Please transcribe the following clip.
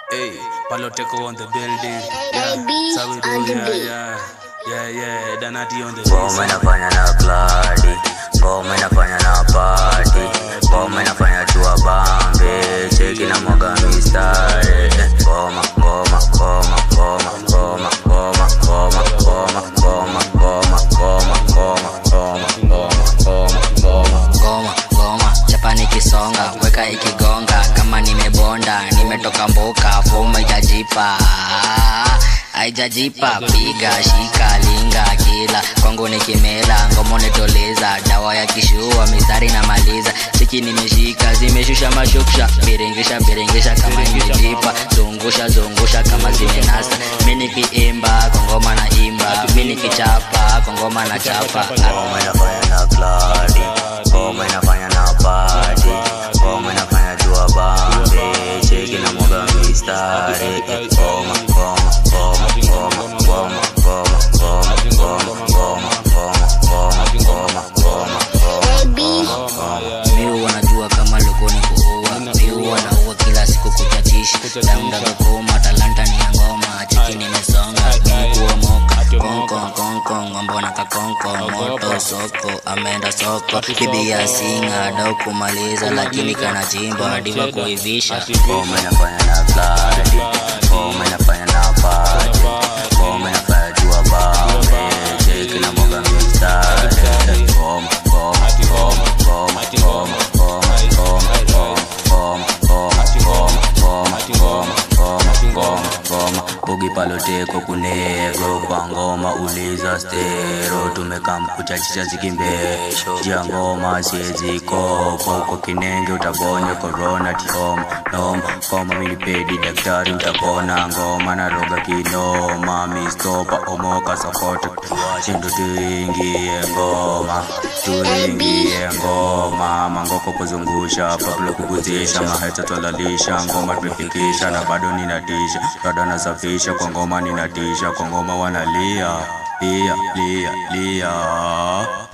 Hey, Paloteko on the building. Yeah, AB so we do, on the yeah, beat. yeah. Yeah, yeah, Danati on the Ngoma inafanya na kladi, ngoma inafanya na party, ngoma inafanya tua bambe, cheki na mwaga mistari. Ngoma, ngoma, ngoma, ngoma, ngoma, ngoma, ngoma, ngoma, ngoma, ngoma, ngoma, ngoma, ngoma, ngoma, ngoma, ngoma. goma goma chapa nikisonga weka ikigonga kama nimebonda nimetoka mboka foma ijajipa aijajipa piga shika linga kila kwangu nikimela ngomo nitoleza dawa ya kishua mistari na maliza chiki nimeshika zimeshusha mashuksha biringisha biringisha kama imejipa zungusha zungusha kama zimenasa mi nikiimba kongoma na imba mi nikichapa kongoma na chapa Ngoma inafanya na kladi, ngoma inafanya na party, ngoma inafanya tua bambe, cheki na mwaga mistari. Ngoma, ngoma, ngoma, ngoma, ngoma, ngoma, ngoma, ngoma, ngoma, ngoma, ngoma, ngoma, ngoma, AB miu wanajua kama lokoni kuua miu wanaua kila siku kuchatisha daundaga kuma talanta ni ya ngoma chiki nimesonga mikuwa moka konkon konkon ngombo na kakonko moto soko ameenda soko bibi ya singa dau kumaliza lakini kana chimba diva kuivisha Ngoma inafanya na kladi, ngoma inafanya na party, ngoma inafanya tua bambe, cheki na mwaga mistari. Ngoma, ngoma, ngoma, ngoma, ngoma, ngoma, ngoma, ngoma, ngoma, ngoma, ngoma, ngoma, ngoma, ngoma, ngoma. Bugi paloteko kunego kwa ngoma uliza stero tumekam kuchachisha zikimbesho jia ngoma siezikoko uko kinenge utagonyo korona tiom nom koma milipedi daktari utapona ngoma na roga kinoma mistopa omoka sokoto shindu tuingie ngoma tuingie ngoma mangoko kuzungusha pablo kuguzisha maheta twalalisha ngoma tumefikisha na bado ninatisha rada nasafisha kwa ngoma ninatisha kwa ngoma wanalia lia lia lia